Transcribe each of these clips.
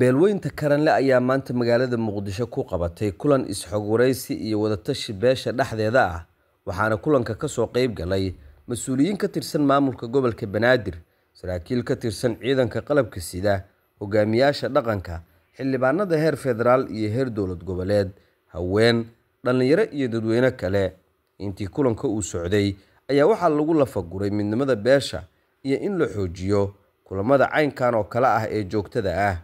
beelweynta karanle ayaa maanta magaalada muqdisho ku qabatay kulan is-xog waraysi iyo wadatashi beesha dhexdeeda ah waxaana kulanka kasoo qeyb galay mas-uuliyiin ka tirsan maamulka gobolka banaadir saraakiil ka tirsan ciidanka qalabka sida hogaamiyaasha dhaqanka xildhibaanada heer federaal iyo heer dowlad goboleed haween dhallinyaro iyo dadweyne kale intii kulanka uu socday ayaa waxaa lagu lafaguray midnimada beesha iyo in la xoojiyo kulamada caynkan oo kale ah ee joogtada ah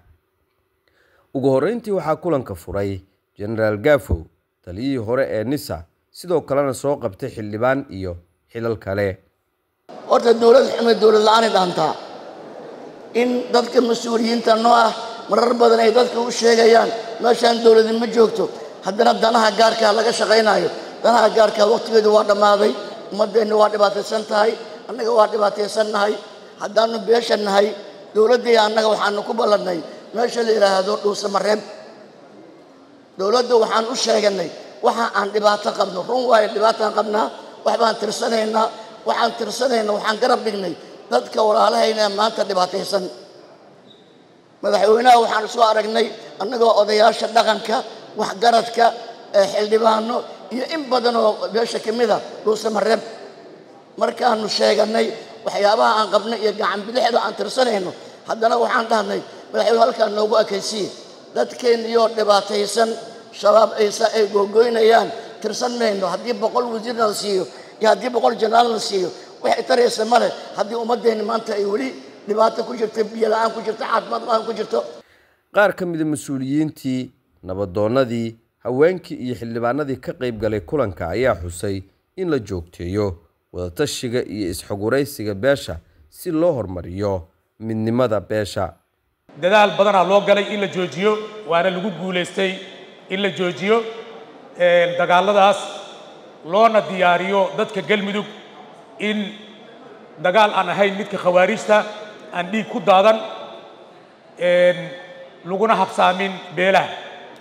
ugu horreyntii waxaa kulanka furay jenaraal gaafow taliyihii hore ee nisa sidoo kalena soo qabtay xildhibaan iyo xilal kale horta dowlad xume dowlad la-aanay dhaantaa in dadka mas-uuliyiinta noo ah marar badan ay dadka u sheegayaan meeshaan dowladi ma joogto haddana danaha gaarkaa laga shaqaynayo danaha gaarkaa waqtigeedu waa dhammaaday ummaddeenna waa dhibaataysan tahay annaga waa dhibaataysan nahay haddaanu beesha nahay dowladdii annaga waxaanu ku ballannay meesha la yidhaahdo dhuusamareeb dowladda waxaan u sheeganay waxa aan dhibaato qabno run waayo dhibaataan qabnaa waxbaan tirsanaynaa waxaan tirsanaynaa waxaan garab dhignay dadka walaalahayna maanta dhibaataysan madaxweynaha waxaan soo aragnay annagoo odayaasha dhaqanka waxgaradka xildhibaano iyo in badan oo beesha ka mid a dhuusamareeb markaanu sheeganay waxyaabaha aan qabno iyo gacan bidixda aan tirsanayno haddana waxaan dhahnay madaxweyne halkaan noogu ekaysiye dadkeenniyoo dhibaataysan shabaab aysa ay googoynayaan tirsan mayno haddii boqol wasiirna la siiyo iyo haddii boqol janaal la siiyo waxay taraysa male haddii ummaddeenni maanta ay weli dhibaato ku jirto biyo la-aan ku jirto caafimaad la-aan ku jirto qaar ka mida mas-uuliyiintii nabadoonnadii haweenkii iyo xildhibaanadii ka qayb galay kulanka ayaa xusay in la joogteeyo wadatashiga iyo is-xogwaraysiga beesha si loo horumariyo midnimada beesha dadaal badanaa loo galay in la joojiyo waana lagu guulaystay in la joojiyo dagaalladaas loona diyaariyo dadka galmudug in dagaal aan ahayn midka khawaarijta aan dhiig ku daadan laguna habsaamin beelaha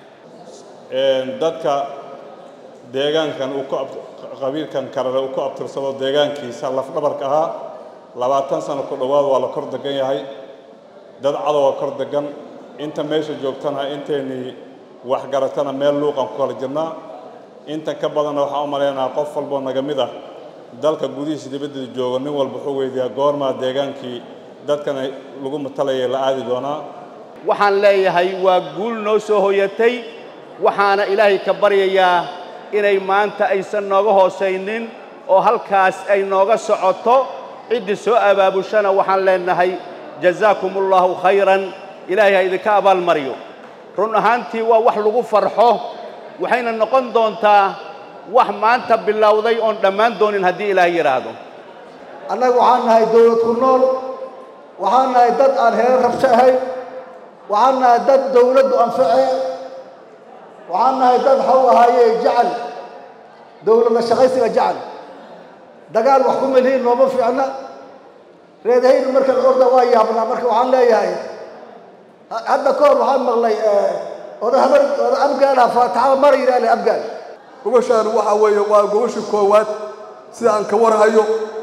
dadka deegaankan uu qabiilkan karare uu ku abtirsado deegaankiisa lafdhabarka ahaa labaatan sano ku dhowaad waa la kor degan yahay dad cadowga kor degan inta meesha joogtana inteynii waxgaratana meel luuqan ku kala jirnaa intan ka badanna waxaan u malaynaha qof walboo naga mid ah dalka gudihiisa dibaddeeda jooga nin walba wuxuu weydiiyaa goormaa deegaankii dadkana lagu matalayay la aadi doonaa waxaan leeyahay waa guul noo soo hoyatay waxaana ilaahay ka baryayaa inay maanta aysan nooga hoosaynin oo halkaas ay nooga socoto ciddii soo abaabushana waxaan leenahay jazaakum ullahu khayran ilaahay ha idinka abaalmariyo run ahaantii waa wax lagu farxo waxayna noqon doontaa wax maanta bilowday oon dhammaan doonin haddii ilaahay yidhaahdo annaga waxaan nahay dawlad ku nool waxaan nahay dad aan heer rabsho ahayn waxaan nahay dad dawladdu anface waxaan nahay dad xaw ahaaye jecel dawladla shaqaysiga jecel dagaal wax ku melhiin nooma fiicna reedahaynu marka orda waa yaabnaa marka waxaan leeyahay hadda ka hor waxaan maqlay oda habar oda abgaala faataxada mara yidhahle abgaal gobashaan waxaa weeye waa gobashii koowaad sida aan ka warhayo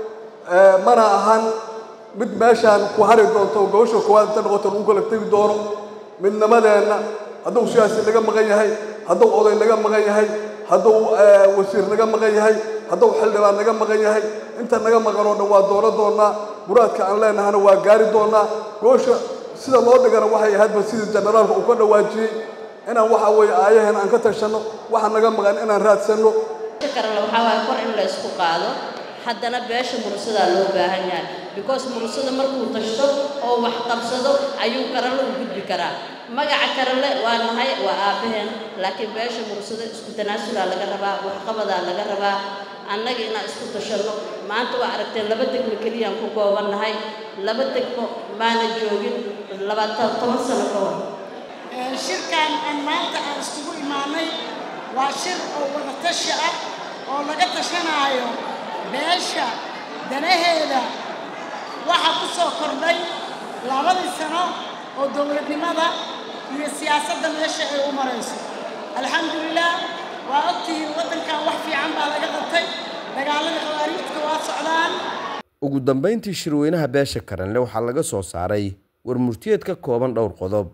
mana ahan mid meeshaan ku hari doonto gobasha koowaad inta noqoto lagu kala tegi doono midnimadeenna hadduu siyaasi laga maqan yahay hadduu oday laga maqan yahay hadduu wasiir naga maqan yahay hadduu xildhibaan naga maqan yahay inta naga maqan oo dhan waa doono doonaa muraadka aan leenahana waa gaari doonaa gobasha sida loo dhigana waxay ahaydba sidii generaalka uu ka dhawaajiyey inaan waxa weeye aayaheen aan ka tashanno waxa naga maqan inaan raadsanno karale waxaa waaye kor in la isku qaado haddana beesha murusadaa loo baahan yahay because murusada markuu tashto oo wax qabsado ayuu karale u gudbi karaa magaca karale waa nahay waa aabbaheen laakiin beesha murusada isku tanaasulaa laga rabaa waxqabadaa laga rabaa annaga inaan isku tashanno maanta waa aragteen laba degmo keliyaan ku gooban nahay laba degmo maana joogin labaatan toban sano ka hor shirkan aan maanta aan iskugu imaanay waa shir oo wadatashi ah oo laga tashanaayo beesha danaheeda waxaa ku soo kordhay labadii sano oo dowladnimada iyo siyaasadda meesha ay u marayso alxamdulilah waa ogtihiin waddankan wax fiican baa laga qabtay dagaaladii khawaariijka waa socdaan ugu dambeyntii shirweynaha beesha karanle waxaa laga soo saaray war murtiyeed ka kooban dhowr qodob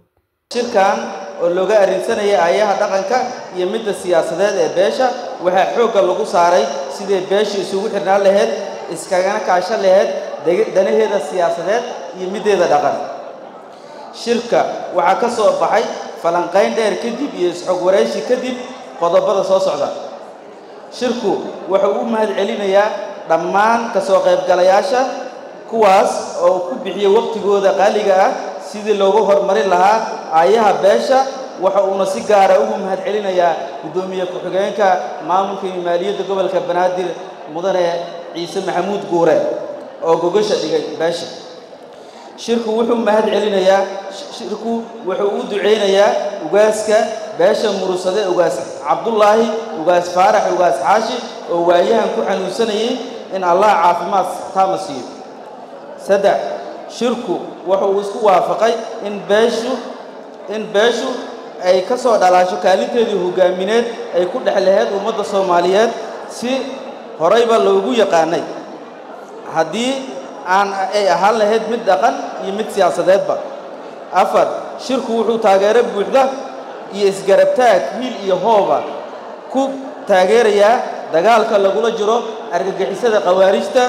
shirkan oo looga arrinsanayay aayaha dhaqanka iyo midda siyaasadeed ee beesha waxaa xoogga lagu saaray sidai beesha isugu xirnaan lahayd iskagana kaashan lahayd danaheeda siyaasadeed iyo middeeda dhaqan shirka waxaa ka soo baxay falanqayn dheer kadib iyo isxog waraysi kadib qodobada soo socda shirku wuxuu u mahad celinayaa dhammaan ka soo qaybgalayaasha kuwaas oo ku bixiyey waqtigooda qaaliga ah sidii loogu horumarin lahaa aayaha beesha waxa uuna si gaara ugu mahad celinayaa guddoomiye ku-xigeenka maamulka iyo maaliyadda gobolka banaadir mudane ciise maxamuud guure oo gogasha dhigay beesha shirku wuxuu mahad celinayaa shirku wuxuu u ducaynayaa ugaaska beesha murusade ugaas cabdullaahi ugaas faarax ugaas xaashi oo waayahan ku xanuunsanayay in allah caafimaad taama siiyo saddex shirku wuxuu isku waafaqay in beeshu in beeshu ay ka soo dhalaasho kaalinteedii hoggaamineed ay ku dhex lahayd ummadda soomaaliyeed si horeyba loogu yaqaanay haddii aan ay ahaan lahayd mid dhaqan iyo mid siyaasadeedba afar shirku wuxuu taageero buuxda iyo isgarabtaag hiil iyo hooba ku taageerayaa dagaalka lagula jiro argagixisada khawaarijta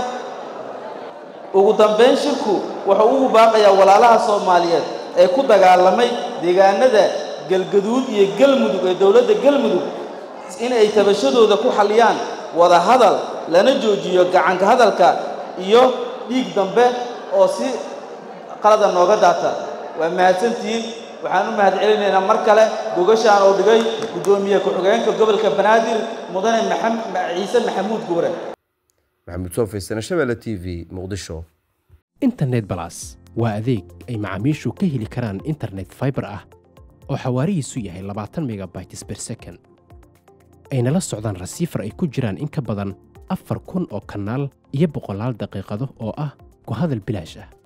ugu dambayn shirku wuxuu ugu baaqayaa walaalaha soomaaliyeed ee ku dagaalamay deegaanada galgaduud iyo galmudug ee dowladda galmudug in ay tabashadooda ku xalliyaan wada hadal lana joojiyo gacanka hadalka iyo dhiig dambe oo si qalada nooga daata waa mahadsantihiin waxaan u mahad celinaynaa mar kale gogashaan oo dhigay guddoomiye ku-xigeenka gobolka banaadir mudane ciise maxamuud guure maxamuud soo faysane shabeelle t v muqdisho internet balas waa adeeg ay macaamiishu ka heli karaan internet fiber ah oo xawaarihiisu yahay labaatan megabytes per second ayna la socdaan rasiifar ay ku jiraan in ka badan afar kun oo kanaal iyo boqolaal daqiiqado oo ah ku hadal bilaash ah